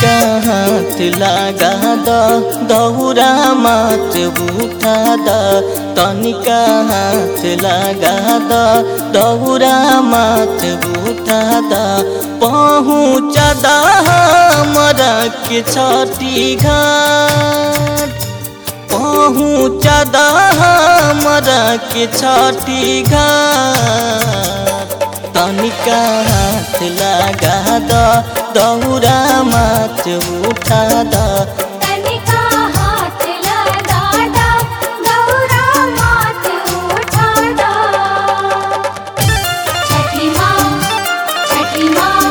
तनिका हाथ लगा द दौरा मात उठा द तनिका हाथ लगा द दौरा मात उठा द पहुँच द हमरा के छठी घाट पहुँच द हमरा के छठी घाट तनिका हाथ लगा द दौरा मात उठा द तनिका हाथ लगा दा गौरा मात उठा दा छठी माँ छठी माँ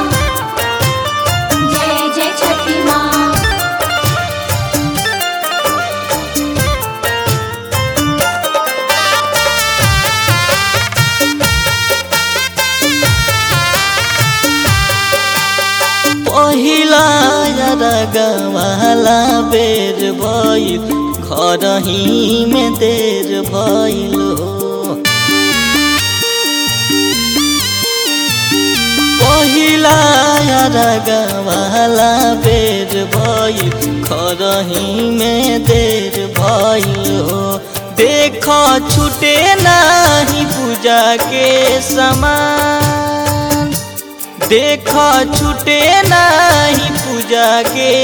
जय जय छठी माँ पहिला रगवाला बेर भइल घरही में देर भइल हो पहिला रगवाला बेर भइल घरही में देर भइल हो देख छुटे नाही पूजा के समान देख छुटे नाही पूजा के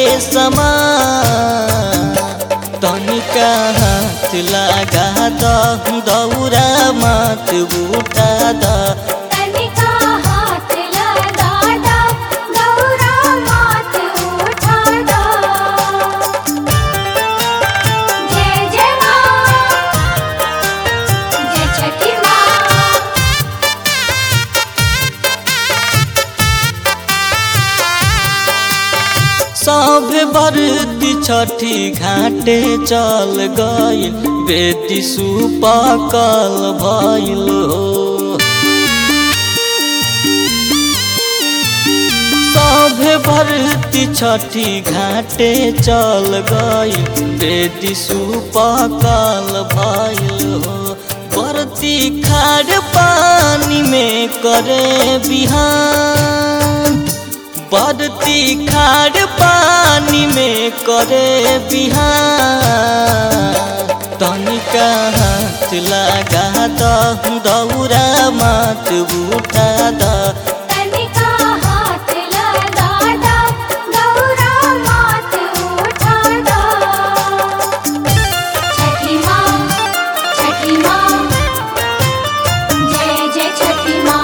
समान तनिका हाथ लगा द दौरा मात उठा द तनिका हाथ लगा दा गौरा मात उठा दा जय जय माँ जय छठी माँ सब बरती छठी घाटे चल गइल बेटी सुपकल भइल हो सब भरती छठी घाटे चल गइल बेटी सुपकल भइल हो बरती खार पानी में करे बिहान बदती खार पानी में करे बिहान तनिका हाथ लगा द दौरा मात उठा द तनिका हाथ लगा दा गौरा मात उठा दा छठी माँ छठी माँ जय जय छठी माँ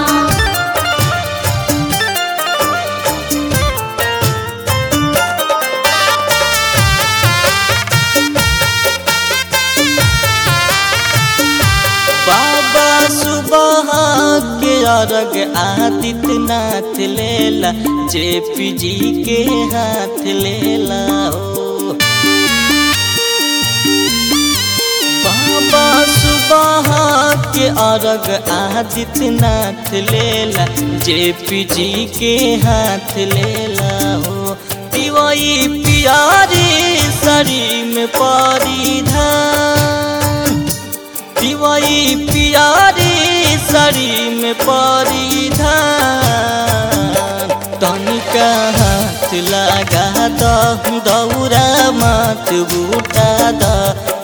बाबा सुबह के अर्घ आदित्यनाथ लेला जेपी जी के हाथ लेला हो बाबा सुबह के अर्घ आदित्यनाथ लेला जेपी जी के हाथ लेला हो दिवाई पियारी सरी में परिधान दिवाई पियारी सरी में परिधान तनिका हाथ लगा द दौरा मात उठा द